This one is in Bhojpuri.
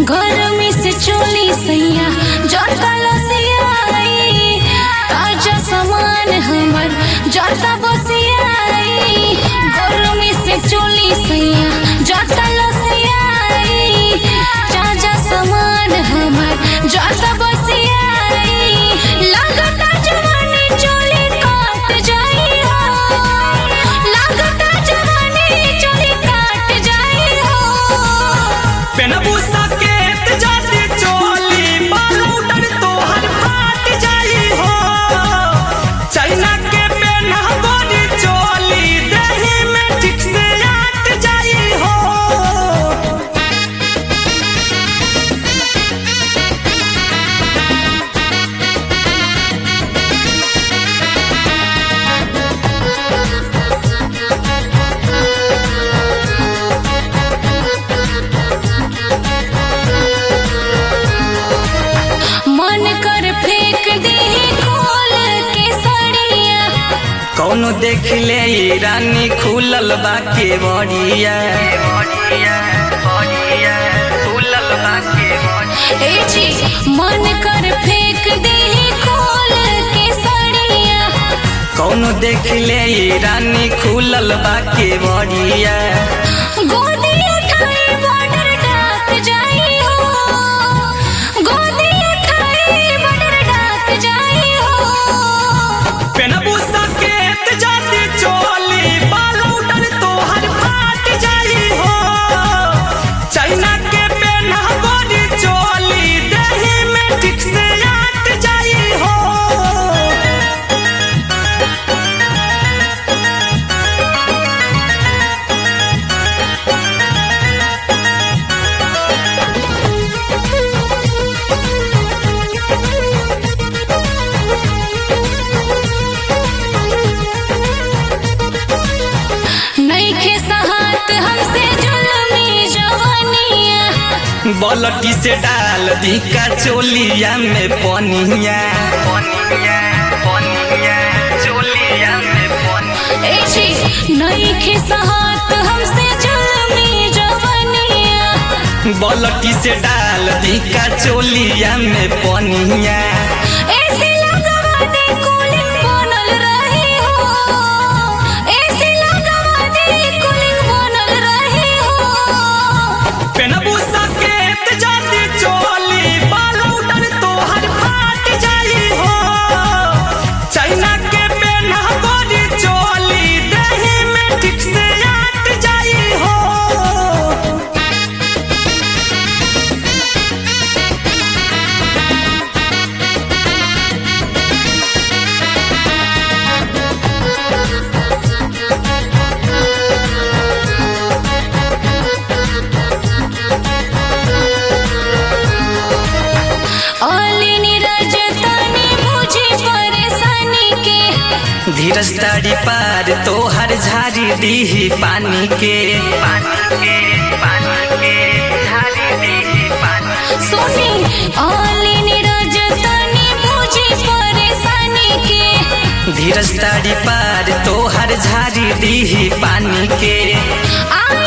गर्मी से चोली सैया जाता लसियाई ताजा सामान हमर जाता बसियाई गर्मी से चोली सैया जाता लसियाई ताजा सामान हमर जाता बसियाई लागता जवानी चोली काट जाई हो लागता जवानी चोली काट जाई हो पेनबू सकेत जाती चोली बालूडर तोहर फाट जाई हो चाइना के पेनहबोरी चोली देही में ठीक से आट जाई हो मन कर फेंक दे खोल के सड़िया कौनो देख ले ई रानी खुलल बा के बड़िया खुलल बा के ए जी मन कर फेंक दे खोल के सड़िया कौनो देख ले ई रानी खुलल बा के बड़िया गोदी उठाई बॉर्डर डाक जाई हो गोदी उठाई बॉर्डर डाक जाई हो पेनबू सकेत जाती चोली बालूडर तोहर फाट जाई हो चाइना के पेनहबोरी चोली देही में ठीक से आट जाई हो नईखे सहात हमसे जुल्मी जवानिया बलटी से डाल दी का चोलिया में पनिया चोलिया में पनिया ए जी नईखे सहात हमसे जुल्मी जवानिया बलटी से डाल दी का चोलिया में पनिया ऐसे लगवा दे कूलिंग बनल रही हो ऐसे लगवा दे कूलिंग बनल रही हो पेनबू सकेत जाती चोली बालूडर तोहर फाट जाई हो चाइना के पेनहबोरी चोली देही में ठीक से आट जाई हो अली नीरज तनी मुझे परेशानी के धीरज तारी पार तोहर झारी दीही पानी के पानी के पानी के झारी दीही पानी सुनी अली नीरज तनी मुझे परेशानी के धीरज तारी पार तोहर झारी दीही पानी के आई